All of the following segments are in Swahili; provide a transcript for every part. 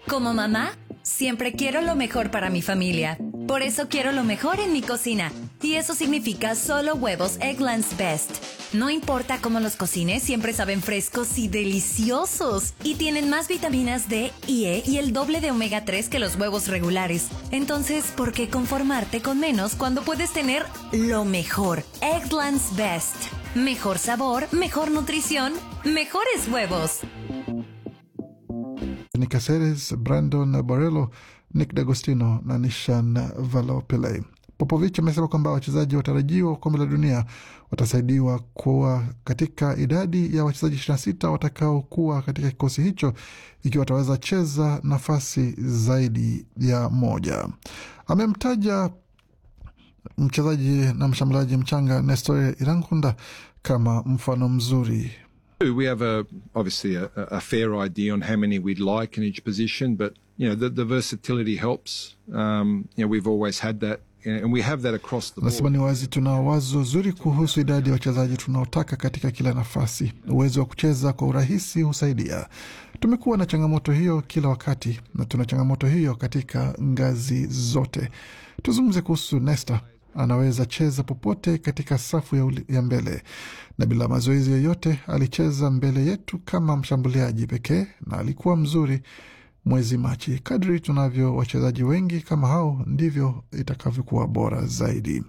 Como mamá, siempre quiero lo mejor para mi familia. Por eso quiero lo mejor en mi cocina. Y eso significa solo huevos Egglands Best. No importa cómo los cocines, siempre saben frescos y deliciosos. Y tienen más vitaminas D y E y el doble de omega 3 que los huevos regulares. Entonces, ¿por qué conformarte con menos cuando puedes tener lo mejor? Egglands Best. Mejor sabor, mejor nutrición, mejores huevos. Nick Caceres, Brandon Borello, Nick D'Agostino na Nishan Valopillay. Popovich amesema kwamba wachezaji watarajiwa wa kombe la dunia watasaidiwa kuwa katika idadi ya wachezaji 26 watakaokuwa katika kikosi hicho ikiwa wataweza cheza nafasi zaidi ya moja. Amemtaja mchezaji na mshambuliaji mchanga Nestor Irankunda kama mfano mzuri We have a obviously a, a fair idea on how many we'd like in each position, but you know the, the versatility helps. Um, you know we've always had that, and we have that across the Nasema board. ni wazi, tuna wazo zuri kuhusu idadi ya wachezaji tunaotaka katika kila nafasi. Uwezo wa kucheza kwa urahisi husaidia. Tumekuwa na changamoto hiyo kila wakati na tuna changamoto hiyo katika ngazi zote. Tuzungumze kuhusu Nesta, anaweza cheza popote katika safu ya, uli- ya mbele na bila mazoezi yoyote alicheza mbele yetu kama mshambuliaji pekee na alikuwa mzuri mwezi Machi. Kadri tunavyo wachezaji wengi kama hao, ndivyo itakavyokuwa bora zaidi.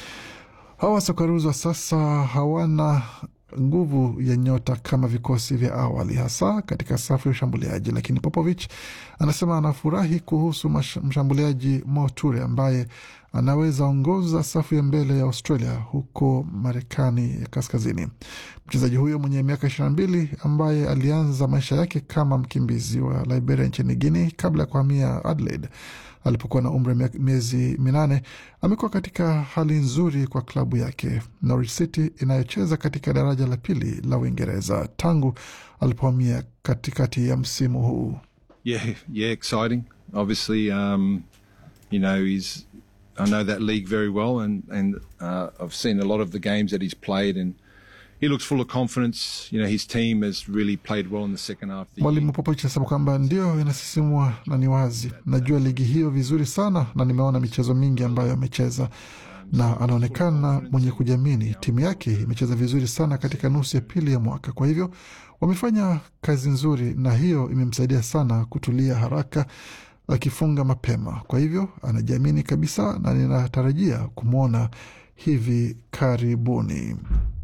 Hawa Sokaruz wa sasa hawana nguvu ya nyota kama vikosi vya awali, hasa katika safu ya ushambuliaji, lakini Popovich anasema anafurahi kuhusu mash- mshambuliaji Mo Ture ambaye anaweza ongoza safu ya mbele ya Australia huko Marekani ya kaskazini. Mchezaji huyo mwenye miaka 22 ambaye alianza maisha yake kama mkimbizi wa Liberia nchini Guinea kabla ya kuhamia Adelaide alipokuwa na umri wa mia- miezi minane amekuwa katika hali nzuri kwa klabu yake Norwich City inayocheza katika daraja la pili la Uingereza tangu alipohamia katikati ya msimu huu. Yeah, yeah, exciting. Obviously, um, you know he's. I know that league very well, and and uh, I've seen a lot of the games that he's played, and he looks full of confidence. You know, his team has really played well in the second half. Of the year. Mwalimu Popovich anasema kwamba ndio inasisimua na ni wazi, najua ligi hiyo vizuri sana na nimeona michezo mingi ambayo amecheza na anaonekana mwenye kujiamini. Timu yake imecheza vizuri sana katika nusu ya pili ya mwaka, kwa hivyo wamefanya kazi nzuri, na hiyo imemsaidia sana kutulia haraka akifunga mapema. Kwa hivyo anajiamini kabisa, na ninatarajia kumwona hivi karibuni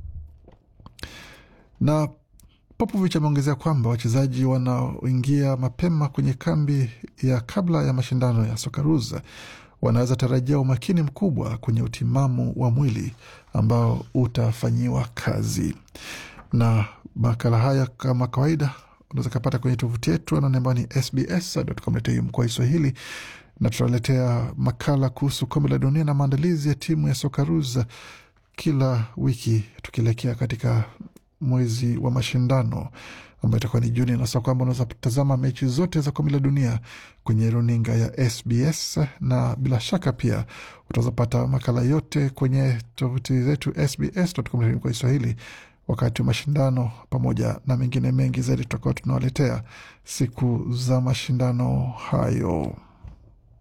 na Popovich ameongezea kwamba wachezaji wanaoingia mapema kwenye kambi ya kabla ya mashindano ya Socceroos wanaweza tarajia umakini mkubwa kwenye utimamu wa mwili ambao utafanyiwa kazi. Na makala haya kama kawaida unaweza kapata kwenye tovuti yetu anwani ambayo ni sbs.com.au mkoa Kiswahili, na tutaletea makala kuhusu kombe la dunia na maandalizi ya timu ya Socceroos kila wiki tukielekea katika mwezi wa mashindano ambayo itakuwa ni Juni, na sasa kwamba unaweza tazama mechi zote za kombe la dunia kwenye runinga ya SBS, na bila shaka pia utaweza pata makala yote kwenye tovuti zetu sbs.com kwa Kiswahili wakati wa mashindano, pamoja na mengine mengi zaidi tutakuwa tunawaletea siku za mashindano hayo.